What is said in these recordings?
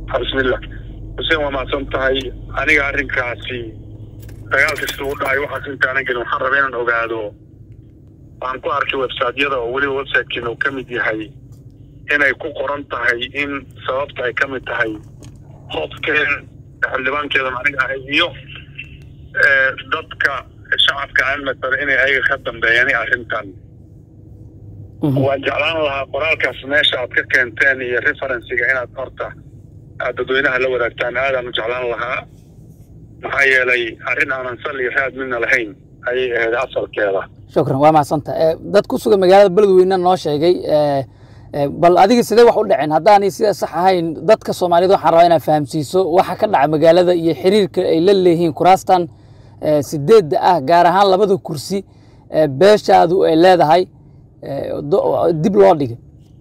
bismillah xuseen waa mahadsan tahay aniga arrinkaasi dagaal kasta u dhacay waxaas intaanan gelin waxaan rabaa inaan ogaado waxaan ku arkay websiteyada oo weliba websitekiina uu ka mid yahay inay ku qoran tahay in sababta ay ka mid tahay hofkeen xildhibaankeedan aniga ahay iyo dadka shacabka aan matala inay ayaga ka dambeeyaan arrintan waan jeclaan lahaa qoraalkaas meesha aad ka keenteen iyo referensiga inaad horta aad dadweynaha la wadaagtaan aadaan u jeclaan lahaa maxaa yeelay arrin aanan sal iyo raad midna lahayn ayay ahayd asalkeeda shukran waa mahadsanta dad ku sugan magaalada beledweyne noo sheegay bal adiga sidee wax u dhaceen haddaanay sida sax ahayn dadka soomaaliyed waxaan rabaa inaad fahamsiiso waxa ka dhaca magaalada iyo xiriirka ay la leeyihiin kuraastan sideedda ah gaar ahaan labada kursi beeshaadu ay leedahay dib loo dhigay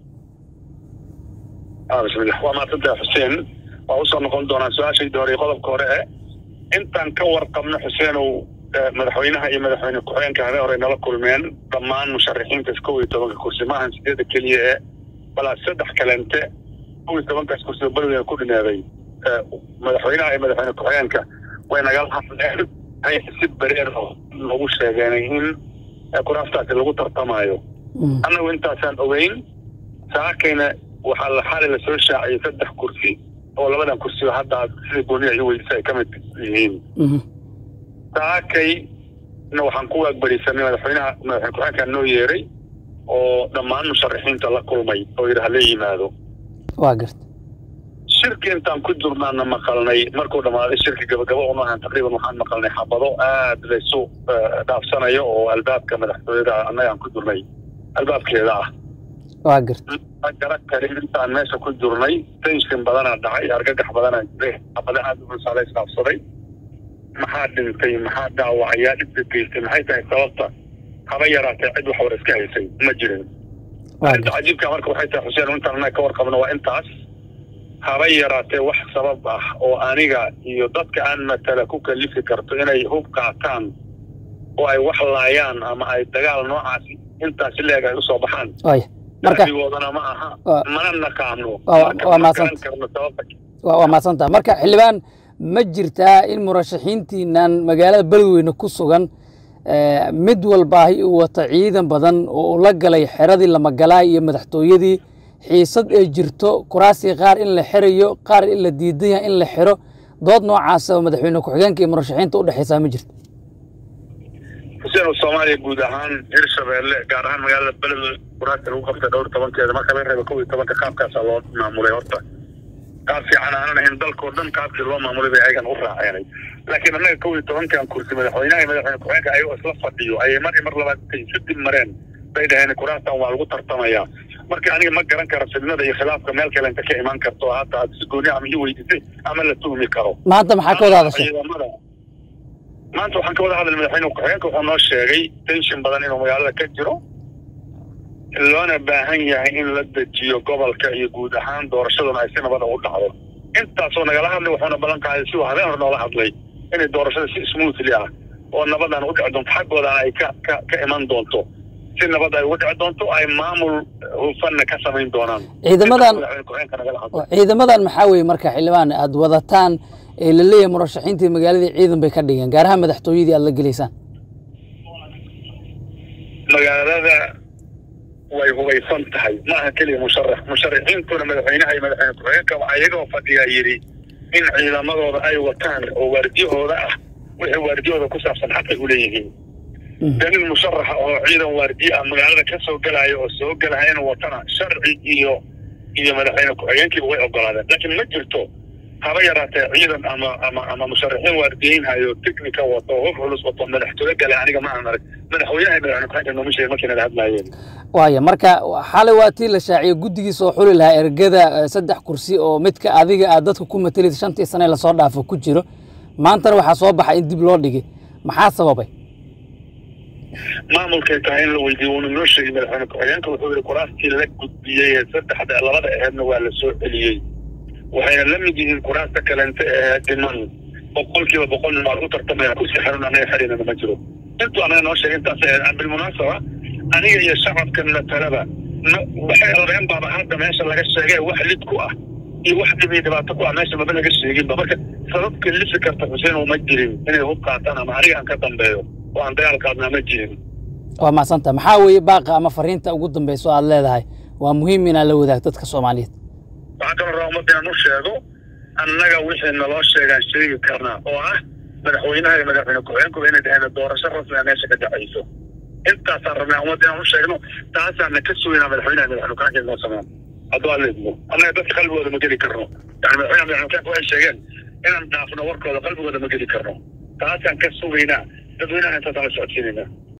bismillah waa maadsantaha xuseen waa usoo noqon doonaa su-aashayda hore qodobka hore e intaan ka warqabno xuseenow madaxweynaha iyo madaxweyne ku-xigeenka habeen hore nala kulmeen dhammaan musharaxiintaas kow iyo tobanka kursi maahan sideedda keliya ee balaa saddex kalente kow iyo tobankaas kursi oo beledweyne ku dhineeday madaxweynaha iyo madaxweyne ku-xigeenka way nagala hadleen si bareer oo lagu sheegeenay in kuraastaasi lagu tartamayo annagu intaasaan ogeyn saakayna waxaa la xali lasoo shaaciyay saddex kursi oo labadan kursi oo hadda sida gooniya iyo weydisa ay ka mid yihiin saakayna waxaan ku waagbarisannay madaxweynaha madaxweyne ku-xigeenkaa noo yeeray oo dhammaan musharaxiinta la kulmay oo yidhi hala yimaado waa garta shirki intaan ku jirnaana maqalnay markuu dhammaaday shirki gabagaba uma ahan taqriiban waxaan maqalnay xabado aad laysu dhaafsanayo oo albaabka madaxtooyada annagaan ku jirnay albaabkeeda ah waa garta ma garan karin intaan meesha ku jirnay tension badanaa dhacay argagax badanaa jiray xabada aad u culsaa la isdhaafsaday maxaa dhintay maxaa dhaawacayaa dhibka geystay maxay tahay sababta haba yaraatee cid wax war iska haysay ma jirin arrinta cajiibka marka waxay tahay xuseen intaan annaga ka warqabno waa intaas haba yaraatee wax sabab ah oo aniga iyo dadka aan matala ku kalifi karto inay hub qaataan oo ay wax laayaan ama ay dagaal noocaasi intaasi leeg ay usoo baxaan markagoodana ma aha mana naqaano waa maadsantaha marka xildhibaan ma jirtaa in murashaxiintiinan magaalada beledweyne ku sugan mid walbaahi uu wata ciidan badan oo uu la galay xeradii lamagalaay iyo madaxtooyadii xiisad ay jirto kuraasii qaar in la xirayo qaar in la diidan yahay in la xiro dood noocaasa oo madaxweyne ku-xigeenka iyo murashaxiinta u dhexaysaa ma jirto xuseen soomaaliya guud ahaan hirshabeelle gaar ahaan magaalada beledweyne kuraasta lagu qabtay dhowr tobankeeda marka laga reeba kow iyo tobanka qaabkaasaa loo maamulay horta qaab fiican aanan ahayn dalkao dhan qaabkii loo maamulay bay ayagan u raaceenay laakiin annaga kow iyo tobankan kursi madaxweynaha iyo madaxweyne ku-xigeenka ayagoo isla fadhiyo ayay mar iyo mar labaad intay isu dib mareen bay dhaheen kuraastan waa lagu tartamayaa marka aniga ma garan karo fidnada iyo khilaafka meel kale inta ka imaan karto hadda aad si gooni ama ii weydisay ama la tuhmi karo maanta maxaa ka wada hadashay maanta waxaan ka wada hadlay madaxweyne ku-xigeenka wuxuu noo sheegay tension badan inuu magaalada ka jiro loona baahan yahay in la dejiyo gobolka iyo guud ahaan doorashaduna ay si nabada u dhacdo intaasoo nagala hadlay wuxuuna ballan qaaday si uu habeen hore noola hadlay inay doorashada si smoothly ah oo nabadan u dhici doonto xaggoodana ay ka ka ka iman doonto si nabad ay uga dhici doonto ay maamul hufanna ka samayn doonaan ciidamadan ciidamadan maxaa weeye marka xildhibaan aad wadataan ee la leeyahay murashaxiintii magaaladii ciidan bay ka dhigeen gaar ahaan madaxtooyadii aad la gelaysaan magaalada way hubaysan tahay ma aha keliya musharax musharaxiintuna madaxweynaha iyo madaxweyne ku-xigeenka waxaa iyagoo fadhiyaa yidhi in ciidamadooda ay wataan oo waardiyahooda ah wixii waardiyahooda ku saabsan xaqay u leeyihiin dee nin musharaxa oo ciidan waardiye ah magaalada ka soo gelaayo oo soo gelaya inuu watana sharci iyo iyo madaxweyne ku-xigeenkiiba way ogolaadeen laakiin ma jirto haba yaraatee ciidan ama ama ama musharaxiin waardiyeynhayo technica wato hub culus wato madaxtooye gale aniga ma aan arag madaxweynaha iyo madaxweyne ku-xigeenka nooma sheegin markii nala hadlaayeen waaya marka xalay waa tii la shaaciyey guddigiisa oo xuli lahaa ergada saddex kursi oo midka adiga aad dadka ku matelid shantii sane lasoo dhaafo ku jiro maantana waxaa soo baxa in dib loo dhigay maxaa sababay maamulkay tahay in la weydiiyo wuuna noo sheegay madaxweyne ku-xigeenka wuxuu yihi kuraastii la gudbiyey ee saddexda labada aheedna waa la soo celiyey waxayna la mid yihiin kuraasta kalente ee dhiman boqolkiiba boqol nin waa lagu tartamaya kursi xerun anaga xerinana ma jiro intuu anaga noo sheegay intaas aheed bilmunaasaba aniga iyo shacabka matalaba waxay rabeen baaba hadda meesha laga sheegay wax lid ku ah iyo wax dhib iyo dhibaato ku ah meesha maba laga sheeginba marka sabab kelifi karta xuseen uma jirin inay hub qaataan ama aniga aan ka dambeeyo oo aan dagaalkaadnaa ma jirin waa mahadsanta maxaa weeye baaqa ama fariinta ugu dambeyso aad leedahay waa muhiim inaad la wadaagto dadka soomaaliyeed waxaan kaloo rabaa ummadda inaan u sheego annaga wixii naloo sheegaan sheegi karnaa oo ah madaxweynaha iyo madaxweyne ku-xigeenkuba inay dhaheen doorasho rasmiga meesha ka dhacayso intaasaan rabnaa ummadda inaan u sheegno taasaana ka sugaynaa madaxweynaha iyo madaxweyne ku-xigeenka inoo sameyn hadduu aan leedmo annaga dadka qalbigooda ma geli karno yani madaxweynaha madaxweyne ku-xigeenka waxay sheegeen inaan dhaafno warkooda qalbigooda ma geli karno taasaan ka sugaynaa dadweynaha intaasaan la socodsiinaynaa